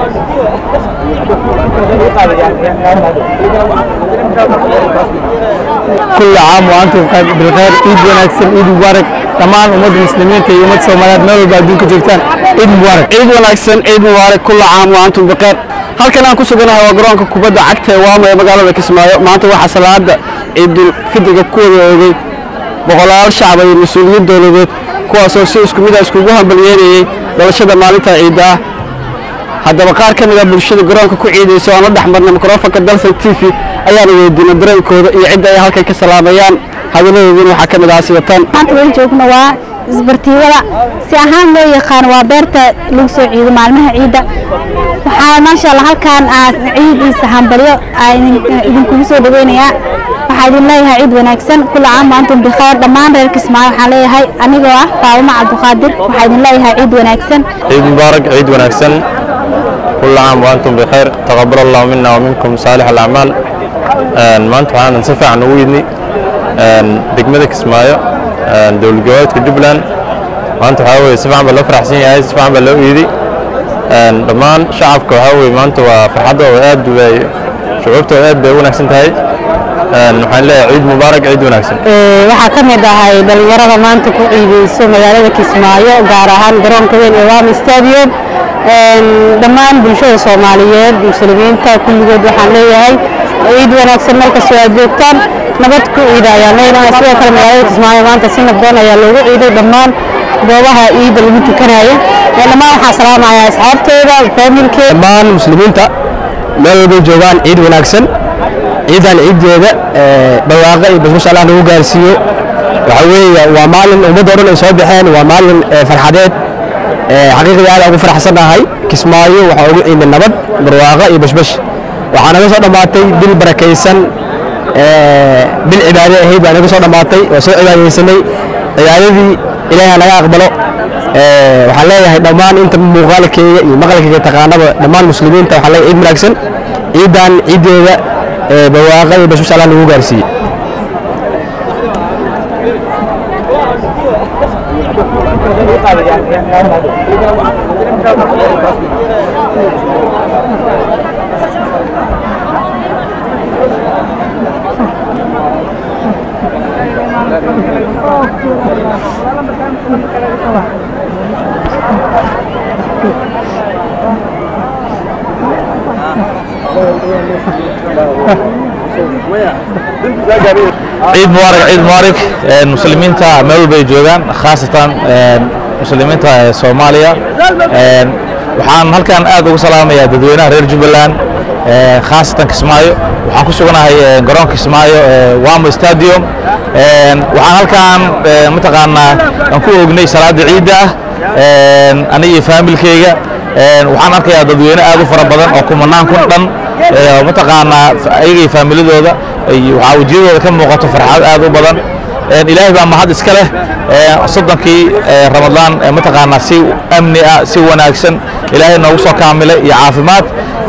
كل عام وأنتم بالخير عيد ونكسل عيد مبارك dhammaan ummadda muslimiinta iyo ummadda soomaaliyeed meel walba adduunka joogtaan ciid mubaarak ciid wanaagsan ciid mubaarak kulla caam wa antum bikheer halkan aan ku suganahay waa garoonka kubadda cagta ee waamo ee magaalada kismaayo maanta waxaa salaada ciidul fidriga ku wada oogay boqolaal shacba iyo mas-uuliyiin dowladeed kuwaasoo si isku mid ah iskugu hambalyeerayey dhalashada maalinta ciidda ah haddaba qaar ka mid a bulshada garoonka ku ciidaysa oo aan la dhex marnay mikrofonka dalsan t v ayaana weydiinay dareenkooda iyo cidda ay halkan ka salaamayaan hadalladoodina waxaa ka mid ah sida tan maanta weli joogna waa isbartiibada si ahaan loo yaqaan waa beerta lagu soo ciido maalmaha ciidda waxaa maasha allah halkaan aad ciid iyo hambalyo idinkugu soo dhaweynayaa waxaa idin leeyahay ciid wanaagsan kula caam antum bikheer dhammaan reer kismaayo waxaan leeyahay anigoo ah faawuma cabdiqaadir waxaa idin leeyahay ciid wanaagsan ciid mubaarak ciid wanaagsan كل عام وأنتم بخير تقبل الله منا ومنكم صالح الأعمال maanta waxaan si fiican ugu yidni degmada kismaayo dowlad goboleedka jubbaland maanta waxaa weye si fiican baa loo faraxsan yahay si fiican baa loo iidi dhammaan shacabka waxaa weye maanta waa farxaddooda aad bay shucuubtooda aad bay u wanaagsan tahay waxaan leeyahay ciid mubaarak ciid wanaagsan waxaa ka mid ahay dhalinyarada maanta ku ciideyso magaalada kismaayo gaar ahaan garoonka weyn ee wama stadium dhammaan bulshada soomaaliyeed muslimiinta kulligood waxaan leeyahay ciid wanaagsan markastoo aad joogtaan nabad ku ciida ayaan leenahay sidoo kale magaalada kismaayo maanta si nabdoon ayaa loogu ciiday dhammaan goobaha ciidda lagu tukanayo dhammaan waxaa salaamaya asxaabteyda faamilkeeda dhammaan muslimiinta meel walbay joogaan ciid wanaagsan ciidan ciiddeeda barwaaqo iyo basbash allah nagu gaarsiiyo waxaa weeye waa maalin ummadda o dhan ay soo baxeen waa maalin farxadeed xaqiiqdii aad ugu faraxsannahay kismaayo waxaa ugu ciiday nabad barwaaqo iyo bashbash waxaa naga soo dhammaatay bil barakaysan bil cibaade ahayd baa naga soo dhammaatay oo soo cibaadaysanay cibaadadii ilaahay naga aqbalo waxaan leeyahay dhammaan inta muuqaalkeyga iyo maqalkeyga taqaanaba dhammaan muslimiinta waxaan leeyahay ciid wanaagsan ciidan ciiddeeda barwaaqo iyo bashbash allah nagu gaarsiiyey ciid mubaarak ciid mubaarak muslimiinta meel walbay joogaan khaasatan muslimiinta soomaaliya waxaan halkan aad ugu salaamayaa dadweynaha reer jubbaland khaasatan kismaayo waxaan ku suganahay garoonka kismaayo wamo stadium waxaan halkan mataqaanaa aan ku ognay salaada ciidda ah aniga iyo faamilkeyga waxaan arkayaa dadweyne aad u fara badan oo kumanaan kun dhan mataqaanaa ayaga iyo faamiladooda waxaa wejiyadooda ka muuqato farxad aad u badan ilaahay baa mahad iska leh soddonkii ramadaan mataqaanaa si amni ah si wanaagsan ilaahay noogu soo kaamilay iyo caafimaad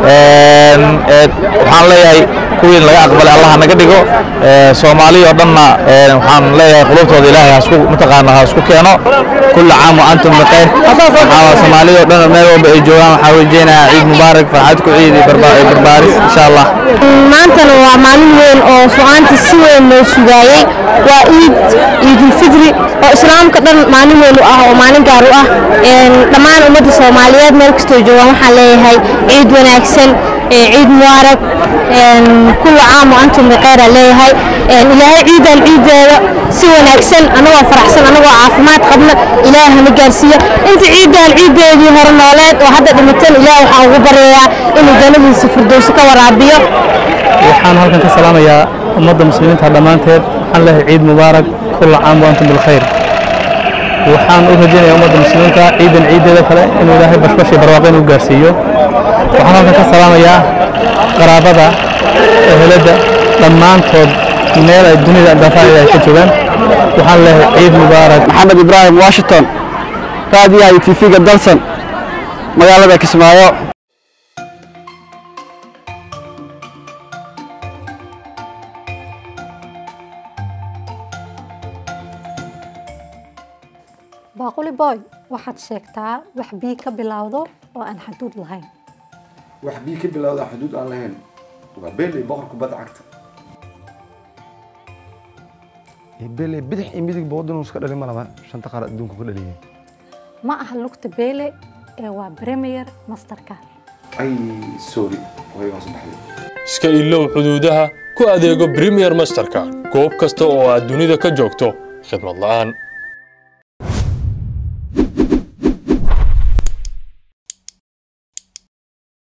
waxaan leeyahay kuwii laga aqbalay allah naga dhigo soomaaliya oo dhanna waxaan leeyahay qulubtooda ilaahay hasku mataqaanaa ha isku keeno kulla caam wa antum bikhayr waxaa soomaaliya oo dhan meel walba ay joogaan waxaa wejeynayaa ciid mubaarak farxad ku ciid iyo barbaaris insha allah maantana waa maalin weyn oo su-aanta si weyn loo sugaayey waa ciid ciidulfidri oo islaamka dhan maalin weyn u ah oo maalin gaar u ah dhammaan ummadda soomaaliyeed meel kastoo joogaan waxaan leeyahay ciid wanaagsan ciid mubaarak kulla caam wa antum bikhayra leeyahay ilaahay ciidan ciiddeeda si wanaagsan anagoo faraxsan anagoo caafimaad qabna ilaahay hana gaarsiiyo inta ciidan ciiddeedii hore nooleed oo hadda dhimatan ilaah waxaan ugu baryayaa inuu jannadiisa firdowsi ka waraabiyo waxaan halkan ka salaamayaa ummadda muslimiinta dhammaanteed waxaan leeyahay ciid mubaarak kulla caam wa antum bilkhayr waxaan u rajaynayaa ummadda muslimiinta ciidan ciiddeeda kale inuu ilaahay bashbash iyo barwaaqo inuu gaarsiiyo waxaan halkan ka salaamayaa qaraabada ehelada dhammaantood meel ay dunida daafaheeda ay ka joogaan waxaan leeyahay ciid mubaarak maxamed ibraahim washington raadiyaha iyo tv-ga dalsan magaalada kismaayo baaquli boy waxaad sheegtaa wax bii ka bilowdo oo aan xaduud lahayn wax bii ka bilowda xuduud aan lahayn waa beel iyo boqor kubadda cagta bele bidix iyo midigba waddan iska dhalin ma laba shanta qaar adduunka ku dhaliyeen ma aha lugta beele ee waa premier masterka ay sorry waygaan sabaxday iska ilow xuduudaha ku adeego premier masterka goob kasta oo aad dunida ka joogto khidmad la'aan